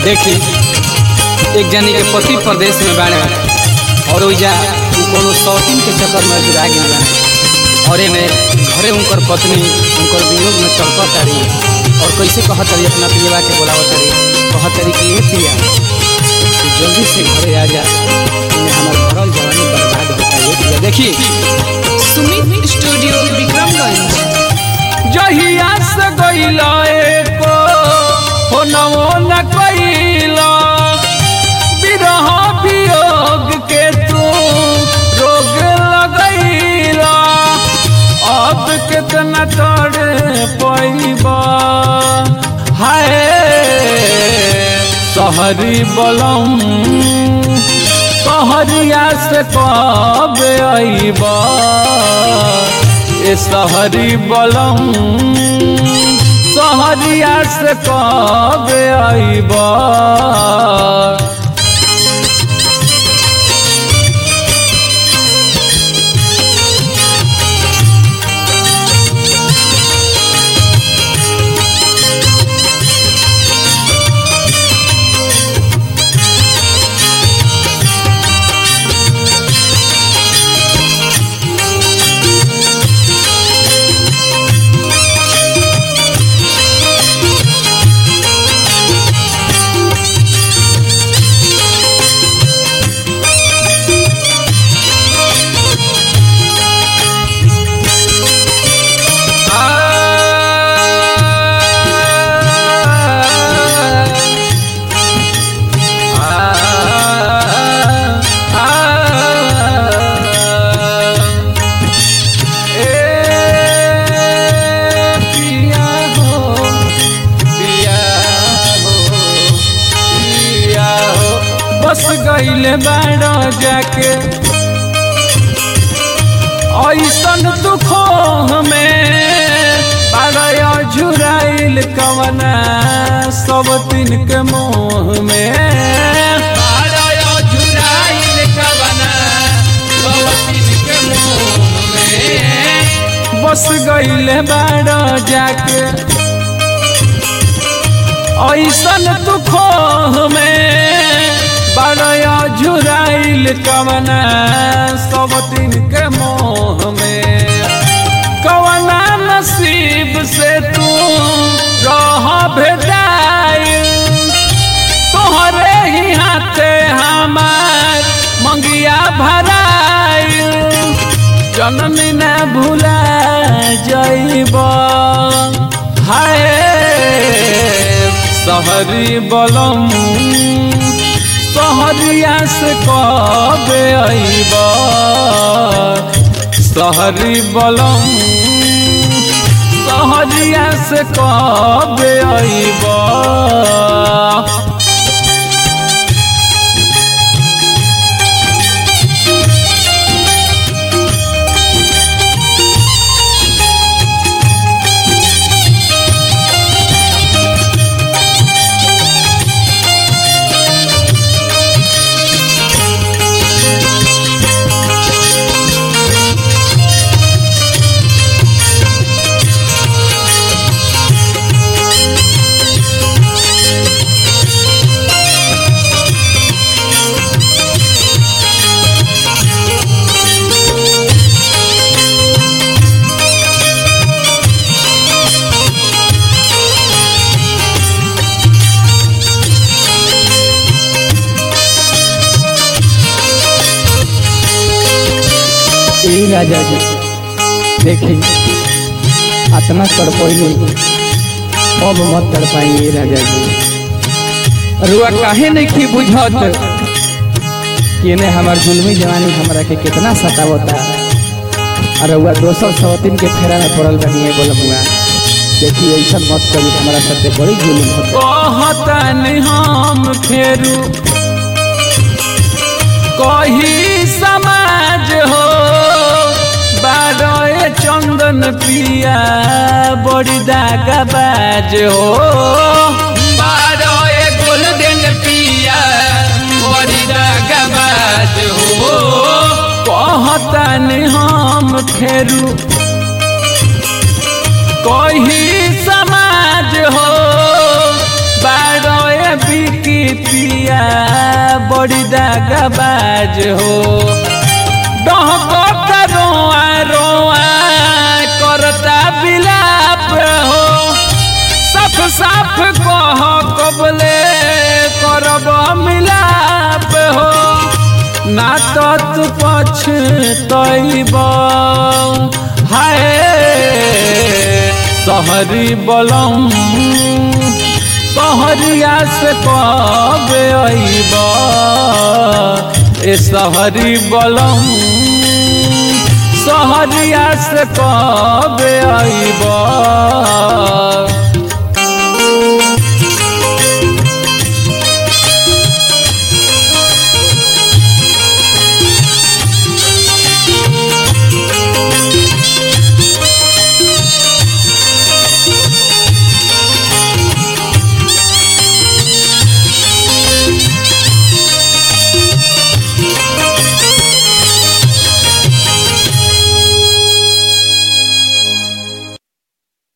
देखी एक जनी के पति प्रदेश में बाड़े और ओइजा उ कोनो शौकीन के चक्कर में जुड़ा गई बा और एमे घरे उनकर पत्नी उनकर वियोग में चढ़त तारी और कैसे कहत तारी अपना पियवा के बोलावत तारी कहत तारी कि ए पिया तू जल्दी से घरे आ जा इन्हें हमार भरल जवानी बर्बाद होता है पिया देखी सुमित स्टूडियो विक्रमगंज जहिया से गईला एको हो नवो न कईला विरह वियोग के तू रोग लगैला अब कितना तड़े पैबा हाय सहरी बलम सहरिया से कब अइबा ए सहरी बलम सहरिया से कब अइबा बस गईले बाड़ो जाके ऐसन दुखो हमें बाड़ो झुराइल कवना सब दिन के मोह में बाड़ो झुराइल कवना सब दिन के मोह में बस गईले बाड़ो जाके ऐसन दुखो हमें बड़या झुराइल कवना सब दिन के मोह में कवना नसीब से तू रह भेटाइल तोहरे ही हाथे हमार मंगिया भराइल जनमी न भूला जइब हाय सहरी बलम सहरिया से कब अइब सहरी बलम सहरिया से कब अइब ए राजा जी देखी अतना कर पहले अब मत कर पाएंगे राजा जी रुआ काहे नहीं की बुझत कि ने हमार जुल्मी जवानी हमरा के कितना सतावता और रुआ दोसर सवतीन के फेरा में पड़ल बनिए बोलमुआ देखी ऐसा मत करी हमारा साथे बड़ी जुल्म होता कहतन हम फेरू कही समाज हो बारह चंदन पिया बड़ी दागा बाज हो बारह गोल्डन पिया बड़ी दागा बाज हो कहतन हम फेरू कही समाज हो बारह बिकी पिया बड़ी दागबाज हो डहकता रोआ रोआ करता बिलाप हो साफ साफ कह कबले करब मिलाप हो ना तो तू पछतैब हाय सहरी बलम सहरिया से कब अइब ए सहरी बलम सहरिया से कब अइब